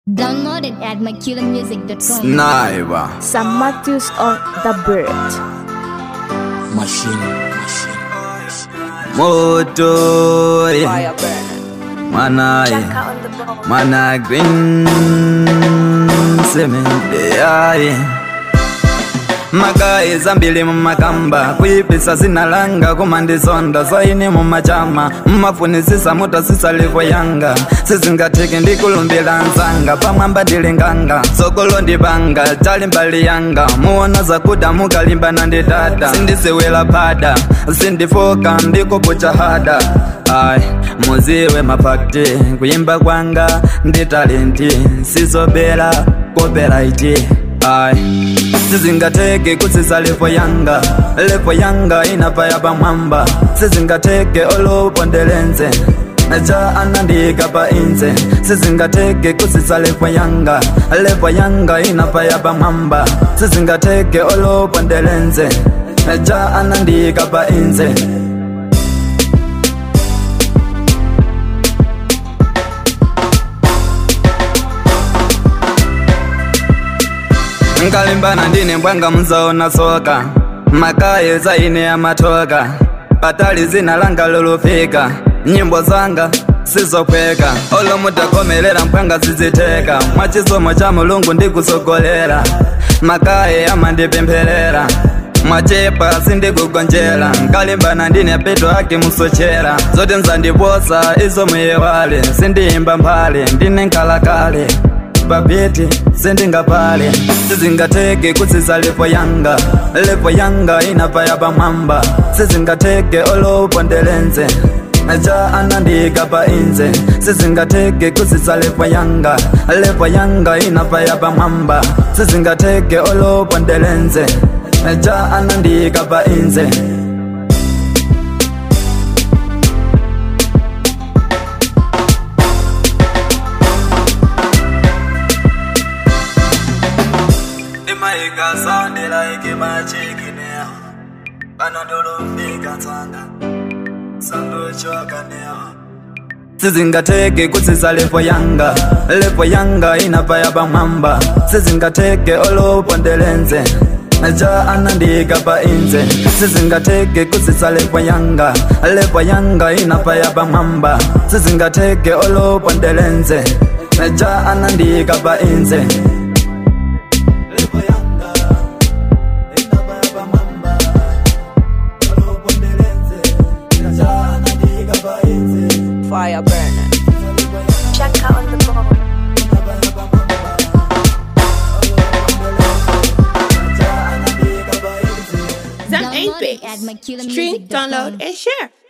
Download it at McKillenMusic.com. Sniper. Sam Matthews on The Bird. Machine. Machine. Moto. yeah. Fire burner. Mana. yeah. Jacka on the ball. Mana green. Cement. Yeah, yeah. magayi zambili mumakamba kuyipisa zinalanga kumandisonda zaini mumachama mmafunisisa mutasisa livo yanga sizingatiki ndikulumbila nzanga pamwamba ndilinganga sokolo ndipanga chali mbali yanga muona zakuda mukalimbana ndi dada sindisiwila pada sindifoka ndikupucha hada ai muziwe mafakti kuyimba kwanga ndi talenti sizobela kopela iti ai sizingateke kusisa levo yanga levo yanga inapaya pamwamba sizingateke olopondelenze ja anandika pa inze sizingateke kusisa levo yanga levo yanga inapaya pamwamba sizingateke olopondelenze ja anandika pa inze nkalimbana ndine mbwanga muzaona soka makaye zaine ya matoka patali zina langa lolufika nyimbo zanga sizokweka olo mutakomelera mpwanga ziziteka mwachisomo cha mulungu ndikusogolera makaye amandipempherera mwachepa sindikugonjera nkalimbana ndine peto ake musochera zote nzandiposa izo muyewale sindiyimba mphale ndine nkhalakale babeti sendingapale sizingateke kusisa levo yanga levo yanga inapaya pamwamba sizingateke olopondelenze ja anandika pa inze sizingateke kusisa levo yanga levo yanga inapaya pamwamba sizingateke olopondelenze ja anandika pa inze imaika sondela ikimachikinea panodolofika tsanga sandochokanea sizingateke kusisa levo yanga levo yanga inapaya pamwamba sizingateke olopondelenze ja anandika pa inze sizingateke kusisa levo yanga levo yanga inapaya pamwamba sizingateke olopondelenze ja anandika pa inze Fire burner. Jacka on the ball. Zam Download 8 it at Stream, McKillenMusic.com. download, and share.